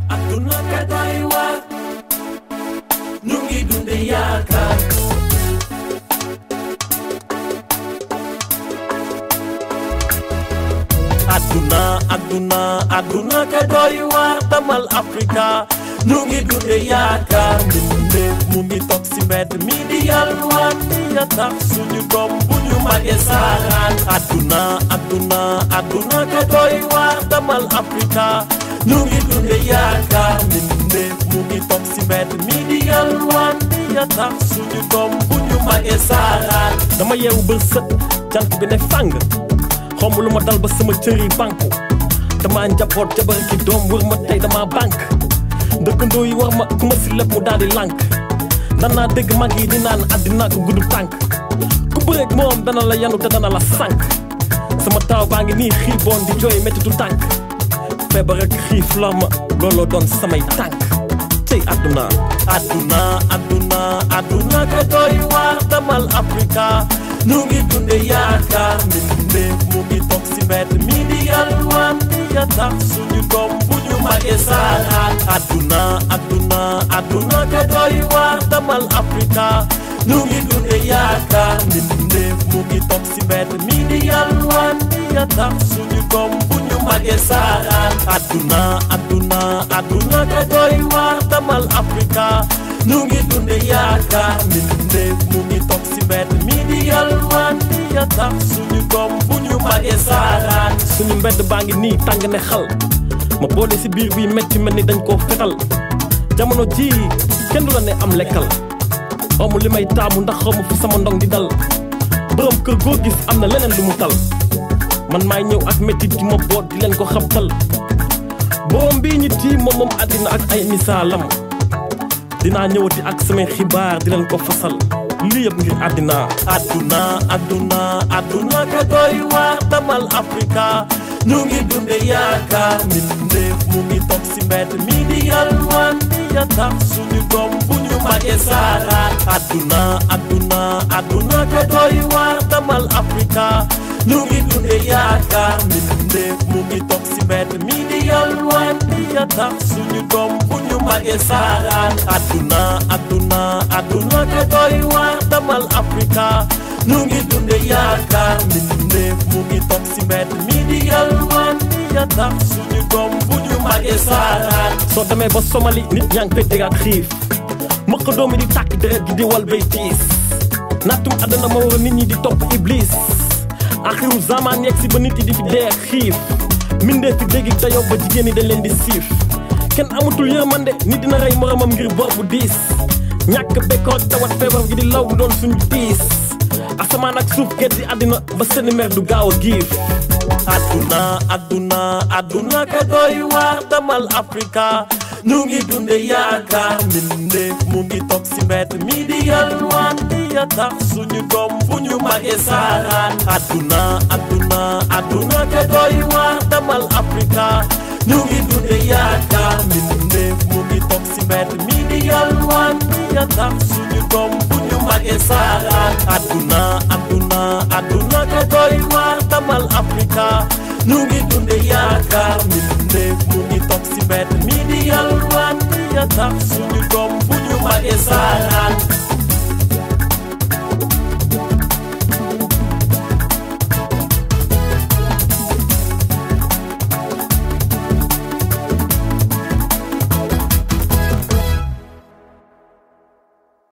adduna ka doy waar ñu ngi dunde yaakaar adduna adduna adduna ka doy waar damal Afrika ñu ngi dunde yaakaar mbindeef mu ngi toog si mbedd mi di yalwaan ya tax suñu doom bu ñu màggee saaraan adduna adduna adduna ka doy waar damal Afrika ñu ngi dunde yaakaar mbindeef mu ngi toog si mbedd mi di yalwaan ya tax suñu doom bu ñu màggee saaraan dama yeewu ba sët jant bi ne fàng xaw ma lu ma dal ba sama cër yi banku dama njaboot jabar ki doom wër ma tey dama bank dëkkandoo yi war ma ku ma si lépp mu daal di lànk danaa dégg mag yi di naan àddina ko gudd tànk ku bëreeg moom dana la yanu te dana la sànk sama taaw baa ngi nii xiiboon di jooy mettitu tànk feebar ak xiif la ma looloo doon samay tànk tey àdduna àdduna àdduna àdduna ka doy waar damal Afrika ñu ngi dunde yaakaar mbindeef mu ngi toog si mbedd mi di yalwaan ya tax suñu doom bu ñu màggee saaraan àdduna àdduna àdduna ka doy waar damal Afrika ñu ngi dunde yaakaar mbindeef mu ngi toog si mbedd mi di yalwaan ya tax suñu doom bu ñu màggee saaraan àdduna àdduna àdduna ka doy waar damal Afrika ñu ngi dunde yaakaar mbindeef mu ngi toog si mbedd mi di yalwaan ya tax suñu doom bu ñu màggee saaraan suñu mbedd baa ngi nii tàng ne xal ma boole si biir bi metti mel ni dañ koo fetal jamono ji kenn du la ne am lekkal xawma li may taamu ndax xawma fu sama ndong di dal borom kër goo gis am na leneen lu mu tal man maay ñëw ak mettit gi ma boot di leen ko xabtal borom bii ñi tii moom moom àddina ak ay misaalam dinaa ñëwati ak samay xibaar di leen ko fasal lii yëpp ngir àddina àdduna àdduna àdduna ka doy waar damal Afrika ñu ngi dunde yaakaar mbindeef mu ngi toog si mbedd mi di yalwaan ya tax suñu doom bu ñu màggee saaraan àdduna àdduna àdduna ka doy waar damal Afrika ñu ngi dunde yaakaar mbindeef mu ngi toog si mbedd mi di yalwaan ya tax suñu doom bu ñu màggee saaraan àdduna àdduna àdduna ka doy waar damal Afrika ñu ngi dunde yaakaar mbindeef mu ngi toog si mbedd mi di yalwaan ya tax suñu doom bu ñu màggee saaraan soo demee ba Somali nit ñaa ngi koy déggaat xiif mëq doomi di tàkk deret gi di wal bay tiis nattum àdduna ma war a nit ñi di topp iblis axiru zaman yegg si ba nit yi di fi dee xiif mindee fi dégg dayoo ba jigéen ñi dañ leen di siif kenn amatul yërmande nit dina rey moromam ngir bor bu diis ñàkk bekkoor ak tawat feebar gi di law bu doon suñu tiis asamaan ak suuf gét di àddina ba seeni mer du gaaw a giif àdduna àdduna àdduna ka doy waar damal Afrika ñu ngi dunde yaakaar mbindeef mu ngi toog si mbedd mi di yalwaan ya tax suñu doom bu ñu màggee saaraan àdduna àdduna àdduna ka doy waar damal Afrika ñu ngi dunde yaakaar mbindeef mu ngi toog si mbedd mi di yalwaan ya tax suñu doom bu ñu màggee saaraan àdduna àdduna àdduna ka doy waar damal Afrika ñu ngi dunde yaakaar mbindeef mu ngi toog si mbedd mi di yalwaan ya tax suñu doom bu ñu màggee saaraan